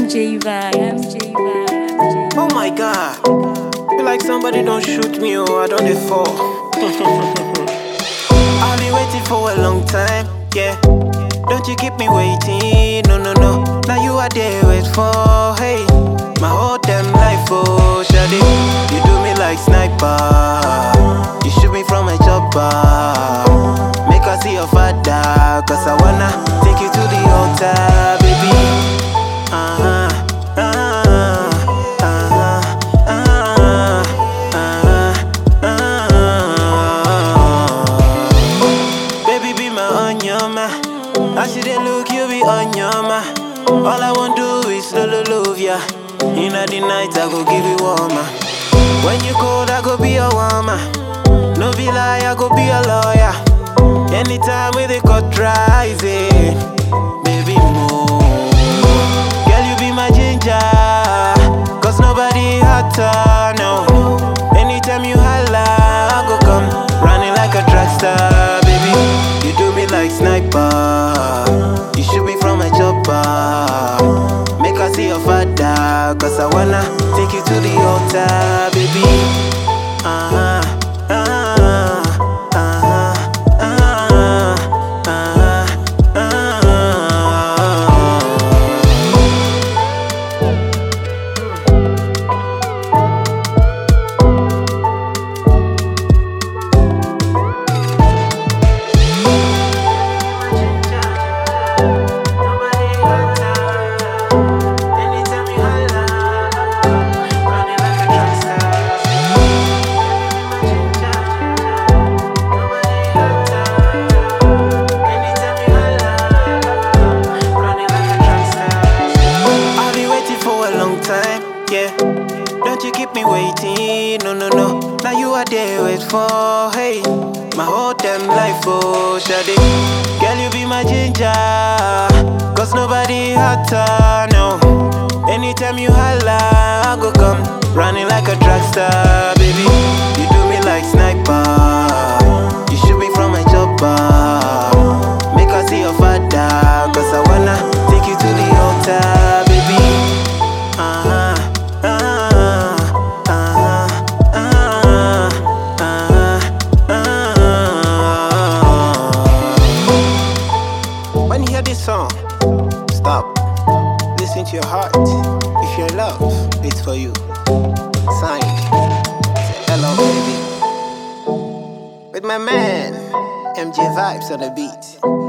MJ vibe, MJ vibe, MJ Oh my god. Feel like somebody don't shoot me or I don't dey fall. I've been waiting for a long time, yeah. Don't you keep me waiting, no, no, no. Now you are there, wait for, hey. My whole damn life, oh, Shadi. You do me like sniper. You shoot me from a chopper. Make her see your father, cause I wanna take you to the altar, baby. Uh-huh, uh-huh, uh-huh, uh-huh, uh-huh, uh-huh. Baby, be my onyama. I see they look, you be onyama. All I want do is lolo love ya. In the night, I go give you warmer. When you cold, I go be a warmer. No be lie, I go be a lawyer. Anytime with the cut rising, baby move. Girl, you be my ginger. Cause nobody hotter, no. Anytime you holla, I go come running like a track star, baby. You do me like sniper. You shoot me from a chopper. Make her see your father. Cause I wanna take you to the altar, baby. Uh-huh. Uh-huh. Uh-huh. Uh-huh. Uh-huh. Uh-huh. I've been waiting for a long time, yeah. Don't you keep me waiting, no, no, no. Now you are there, wait for, hey. My whole damn life, oh, Shadi. Girl, you be my ginger. Cause nobody hotter, no. Anytime you holla, I go come. Running like a track star, baby. You do me like sniper. You shoot me from a chopper. Make her see your father. Cause I wanna take you to the altar, baby. Uh-huh, uh-huh, uh-huh, uh-huh, uh-huh, uh-huh. When you hear this song, stop. Listen to your heart. If you're in love, it's for you. Signed. Say hello, baby. With my man, MJ Vibes on the beat.